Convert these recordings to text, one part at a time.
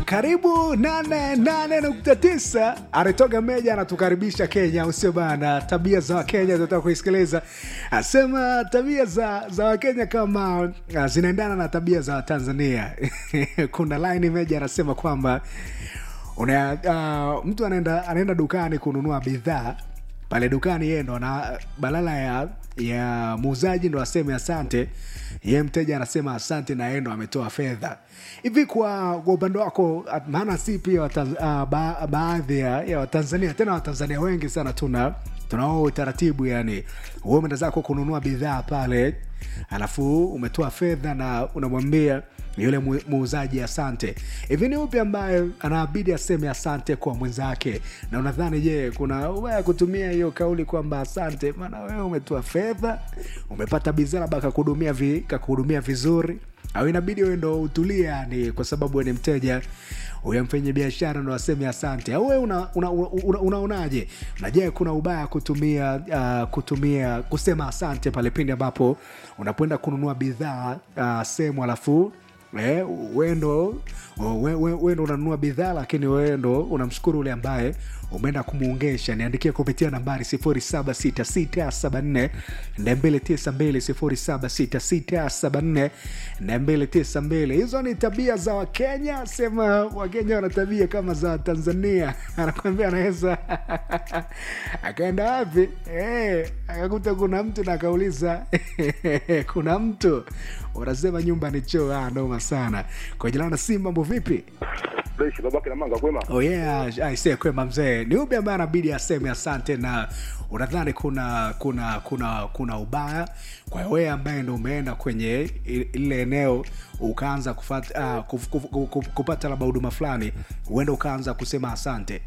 karibu 88.9 anatoka meja anatukaribisha kenya usio bana tabia za wakenya tunataka kuisikiliza asema tabia za za wakenya kama uh, zinaendana na tabia za watanzania kuna line meja anasema kwamba una, uh, mtu anaenda anaenda dukani kununua bidhaa pale dukani yeye ndo ana badala ya ya muuzaji ndo aseme asante ye mteja anasema asante na yeye ndo ametoa fedha hivi kwa kwa upande wako at- maana si pia watan, uh, ba, baadhi ya, ya watanzania tena watanzania wengi sana tuna tunao utaratibu yani wewe umeenda zako kununua bidhaa pale alafu umetoa fedha na unamwambia yule mu- muuzaji asante hivi ni upi ambaye anaabidi aseme asante kwa mwenzake na unadhani je kuna ubaya kutumia hiyo kauli kwamba asante maana wewe umetoa fedha umepata bidhaa labda kakuhudumia vi, kakuhudumia vizuri au inabidi wewe ndo utulie yani kwa sababu wewe ni mteja huyo mfanya biashara ndo aseme asante au wewe unaonaje una, una, una, unaonaje? na je kuna ubaya kutumia uh, kutumia kusema asante pale pindi ambapo unapoenda kununua bidhaa uh, sehemu alafu Eh, wewe ndo we- we- we ndo unanunua bidhaa lakini wewe ndo unamshukuru ule ambaye umeenda kumuungesha niandikia kupitia nambari 076674 292 076674 hizo ni tabia za wakenya sema wakenya wana tabia kama za tanzania anakwambia anaweza akaenda wapi eh, akakuta kuna mtu na akauliza kuna mtu unasema nyumba ni choo ah, noma sana kwa jina na si mambo vipi Fresh babake na manga kwema. oh yeah aisee kwema mzee ni upi ambaye anabidi aseme asante na unadhani kuna kuna kuna kuna ubaya kwa hiyo wewe ambaye ndo umeenda kwenye i- ile eneo ukaanza kufata, uh, kuf, kuf, kuf, kuf, kupata labda huduma fulani huenda ukaanza kusema asante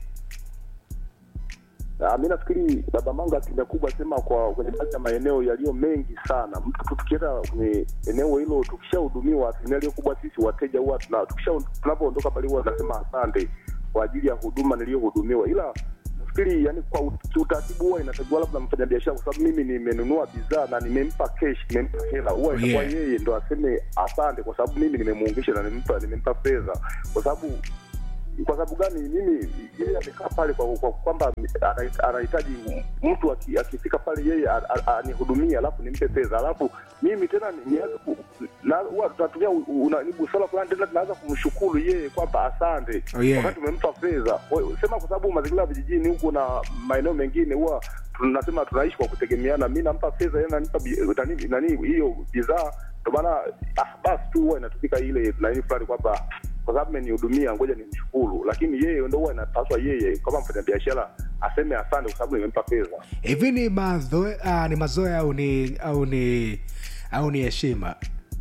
Ah, mi nafikiri baba manga asilimia kubwa sema kwa kwenye baadhi ya maeneo yaliyo mengi sana, mtu tu tukienda kwenye eneo hilo tukishahudumiwa, asilimia iliyo kubwa sisi wateja huwa tuna- tukisha tunapoondoka pale huwa tunasema asante kwa ajili ya huduma niliyohudumiwa, ila nafikiri yani kwa ut- kiutaratibu huwa inatakiwa labda mfanyabiashara, kwa sababu mimi nimenunua bidhaa na nimempa cash, nimempa hela, huwa itakuwa Yeah. yeye ndo aseme asante, kwa sababu mimi nimemuungisha na nimempa nimempa fedha, kwa sababu kwa sababu gani mimi yeye amekaa pale kwa kwa kwamba ana- anahitaji mtu aki- akifika pale yeye a- a- anihudumie alafu nimpe fedha alafu mimi tena ni- nianze ku- na huwa tunatumia u- u- una- ni busara fulani tena tunaanza kumshukuru yeye kwamba asante Oh, yeah. wakati umempa fedha Kwa- sema kwa sababu mazingira ya vijijini huku na maeneo mengine huwa tunasema tunaishi kwa kutegemeana mi nampa fedha yeye ananipa bi- nani nani hiyo bidhaa ndio maana ah, basi tu huwa inatumika ile nani fulani kwamba kwa sababu amenihudumia ngoja nimshukuru lakini yeye ndo huwa inapaswa yeye kama mfanyabiashara aseme asante kwa sababu nimempa fedha hivi ni mazoea uh, ni mazoea au ni au ni au ni heshima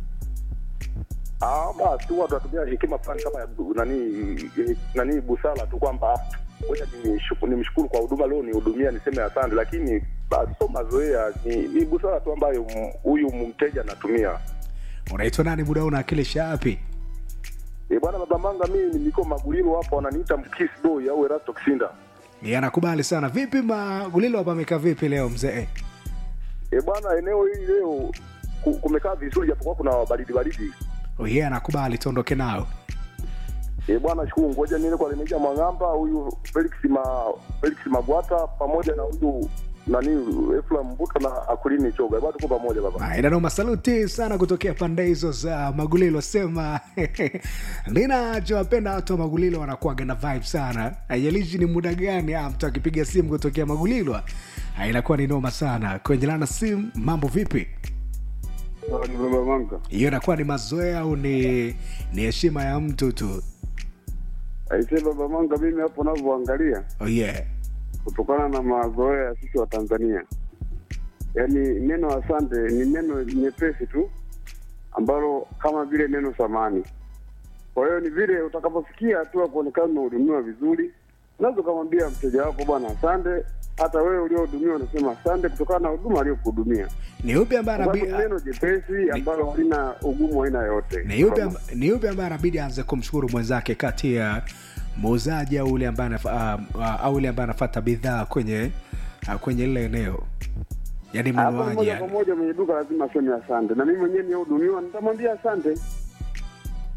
Ah, basi huwa tunatumia hekima fulani kama ya bu- nani nani busara tu kwamba ngoja nimshuku- nimshukuru kwa huduma leo nihudumia niseme asante lakini basi sio mazoea ni, ni busara tu ambayo m- huyu mteja anatumia unaitwa nani muda huu unawakilisha wapi e, bwana baba manga mimi niko magulilo hapo wananiita mkis boy au erasto kisinda Ni anakubali sana vipi magulilo hapa amekaa vipi leo mzee e, bwana eneo hili leo ku- kumekaa vizuri japokuwa kuna baridi baridi oh, yeah, anakubali tuondoke nao e, bwana shukuru ngoja niende kwa Lemeja Mwang'amba huyu Felix ma Felix Magwata pamoja na huyu nani Efraim Mbuta na Akulini Choga bwana tuko pamoja baba Ah, inanoma saluti sana kutokea pande hizo za magulilo sema ninachowapenda watu wa magulilo wanakuaga na vibe sana aijalishi ni muda gani ah, mtu akipiga simu kutokea magulilo ah, inakuwa ni noma sana kwenjelana simu mambo vipi baba manga hiyo inakuwa ni mazoea au ni ni heshima ya mtu tu aisee baba manga mimi hapo navyoangalia oh, yeah. kutokana na mazoea ya sisi wa tanzania yaani neno asante ni neno nyepesi tu ambalo kama vile neno samani kwa hiyo ni vile utakapofikia hatua kuonekana unahudumiwa vizuri unaweza ukamwambia mteja wako bwana asante hata wewe uliohudumiwa unasema asante kutokana na huduma aliyokuhudumia ni upi ambaye Kwa sababu anabi- ni neno jepesi ambalo halina ugumu wa aina yoyote ni yupi amb- ni yupi ambaye anabidi aanze kumshukuru mwenzake kati ya muuzaji au ule ambaye anafa- uh, uh, au ule ambaye anafata bidhaa kwenye uh, kwenye lile eneo yaani hapo mnunuaji moja kwa yani. moja mwenye duka lazima aseme asante, na mimi mwenyewe nihudumiwa nitamwambia asante.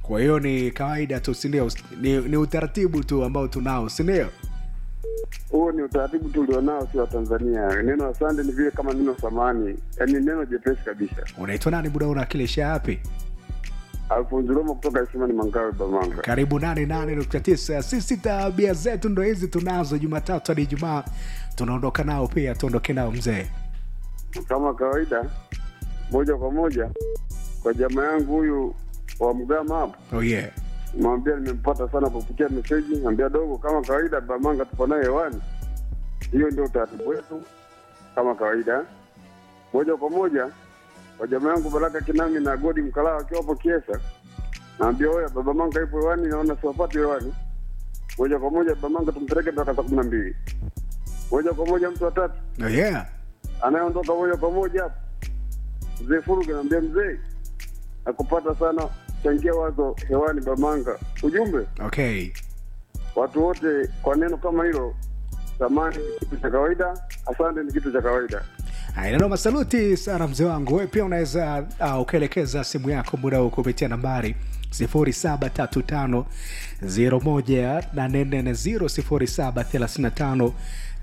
kwa hiyo ni kawaida tu sindio ni, ni utaratibu tu ambao tunao sindio Huo ni utaratibu tulionao si wa Tanzania. Neno asante ni vile kama neno samani, yaani neno jepesi kabisa. unaitwa nani muda unakilisha yapi Alfonso Roma kutoka Isimani Mangawe Bamanga. karibu 88.9 sisi tabia zetu ndo hizi tunazo jumatatu hadi ijumaa tunaondoka nao pia tuondoke nao mzee Kama kawaida, moja kwa moja kwa jamaa yangu huyu wa Mgama hapo, oh yeah mwambia nimempata sana kupitia meseji, mwambia dogo, kama kawaida Bamanga tupo naye hewani. Hiyo ndio utaratibu wetu kama kawaida. Moja kwa moja kwa jamaa yangu Baraka Kinami na Godi Mkalaa wakiwa hapo Kiesa, naambia oya, Baba Manga ipo hewani, naona siwapati hewani. Moja kwa moja Baba Manga tumpeleke mpaka saa kumi na mbili. Moja kwa moja mtu wa tatu oh yeah anayeondoka moja kwa moja hapo, mzee Furuge, naambia mzee, nakupata sana, changia wazo hewani Bamanga. Ujumbe okay watu wote kwa neno kama hilo, thamani ni kitu cha kawaida, asante ni kitu cha kawaida. Ainanoma, saluti sana mzee wangu. Wewe pia unaweza uh, ukaelekeza simu yako muda huu kupitia nambari 0735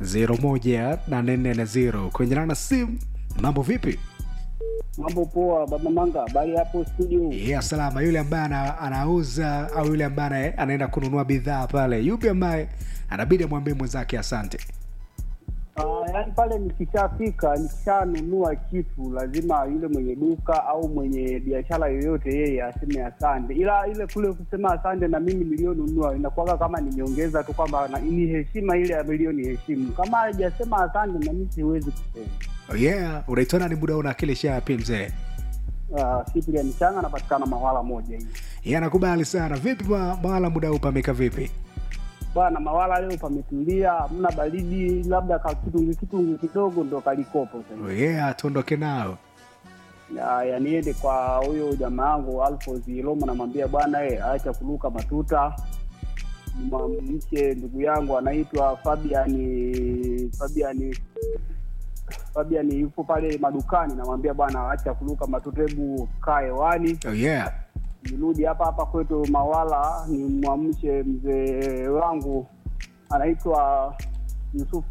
01350 kwenye nana simu. Mambo vipi? Mambo poa, baba Manga, habari hapo studio? Yeah, salama. Yule ambaye ana, anauza au yule ambaye anaenda kununua bidhaa pale, yupi ambaye anabidi amwambie mwenzake asante? Uh, yaani pale nikishafika nikishanunua kitu lazima yule mwenye duka au mwenye biashara yoyote yeye aseme asante, ila ile kule kusema asante na mimi niliyonunua inakuwaga kama nimeongeza tu kwamba na- ni heshima ile aliyoni heshimu. Kama hajasema asante na mimi siwezi kusema. Oh yeah, unaitwa nani muda huu unawakilisha wapi mzee? Uh, Cyprian Changa anapatikana Mawala moja hii Yeye anakubali sana. Vipi ma- mahala muda huu pameka vipi? bwana. Mawala leo pametulia, hamna baridi, labda ka kitungu kitungu kidogo ndo kalikopo sasa. Oh yeah, tuondoke nao. ya, ya niende kwa huyo jamaa yangu Alphonse Roma, namwambia bwana eh, acha kuruka matuta. Mche ndugu yangu anaitwa Fabian Fabian Fabian yupo pale madukani, namwambia bwana acha kuruka matuta, hebu kaa hewani. Oh yeah. Nirudi hapa hapa kwetu Mawala, nimwamshe mzee wangu anaitwa Yusuf